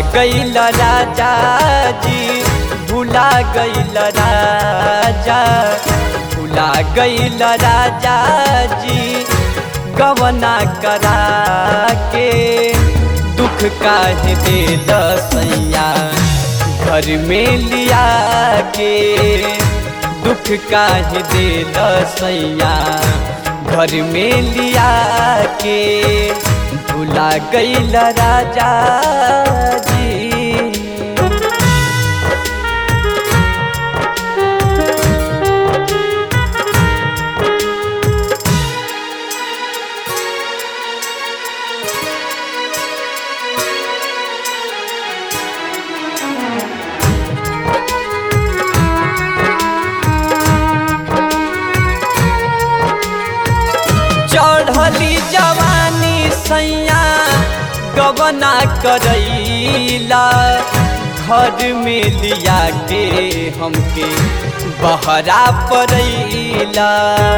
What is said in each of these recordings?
गईल राजा जी भुला गईल राजा भुला गईल राजा जी गवना करा के दुख काहे दे दसैया घर में लिया के दुख काहे दे दसैया घर में लिया के भुला गईल राजा जी चढ़ली जवानी सैया गबना करैला घर में लिया के हमके बहरा पड़ैला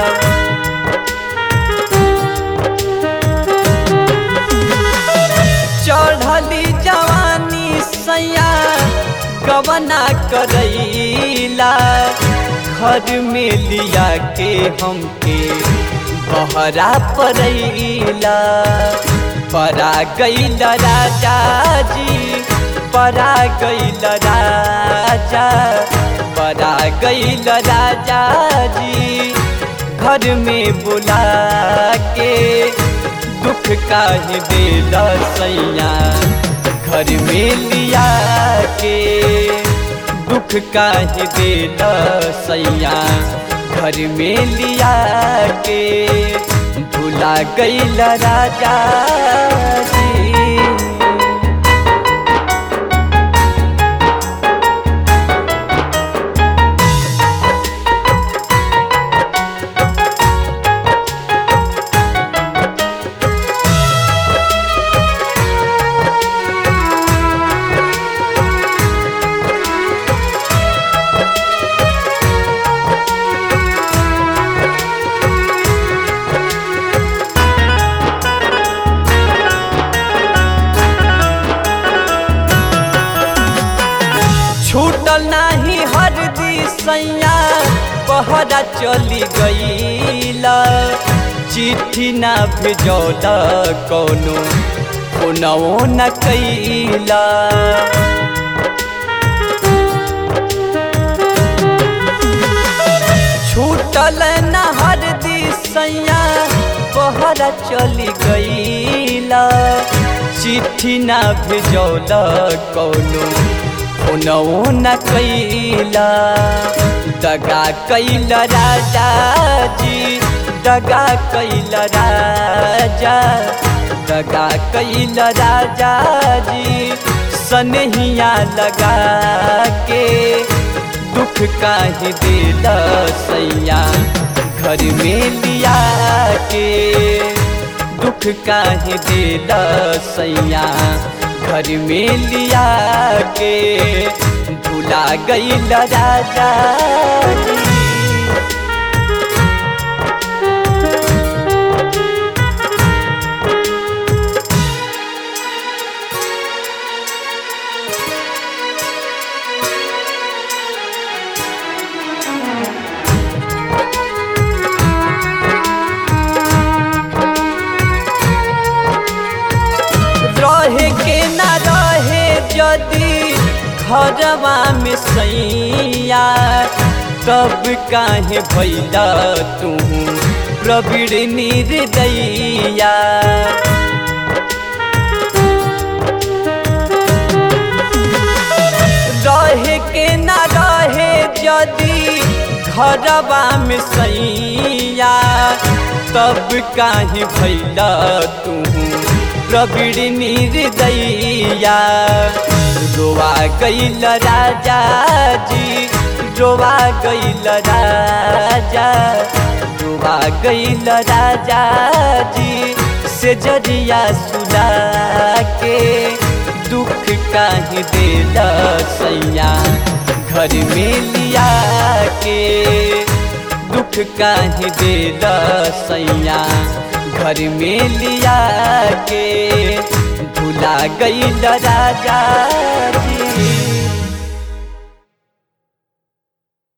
चढ़ली जवानी सैया गबना करैला घर में लिया के हमके बहरा पड़ैला परा गईल राजा जी परा गईल राजा परा गईल राजा जी घर में बुला के दुख काहे दिल सैया घर में लिया के दुख काहे दिल सैया घर में लिया के भुला गईल राजा जी छूटल नाही हरदी सैया पहरा चली गईला चिट्ठी ना भेजौल कौनो फोनवो न कैला छूटल न हरदी सैया पहरा चली गईला चिट्ठी ना भेजौल कौनो फोनवो न कैला दगा कैल राजा जी दगा कैल राजा दगा कैल राजा जी सनहिया लगा के दुख काहे दिल सैया घर में लिया के दुख काहे दिल सैया घर में लिया के भुला गईल राजा जी रहे के न रहे यदि घरवा में सैया तब काहे भैला तू प्रवीण निर्दैया रहे के न रहे यदि घरवा में सैया तब काहे भैला तू प्रवीण निर्दैया रोवा गईल राजा जी रोवा गईल राजा रोवा गईल राजा जी से जरिया सुला के दुख काहे दिल सैया घर में लिया के दुख काहे दिल सैया घर में लिया के भुला गईल राजा जी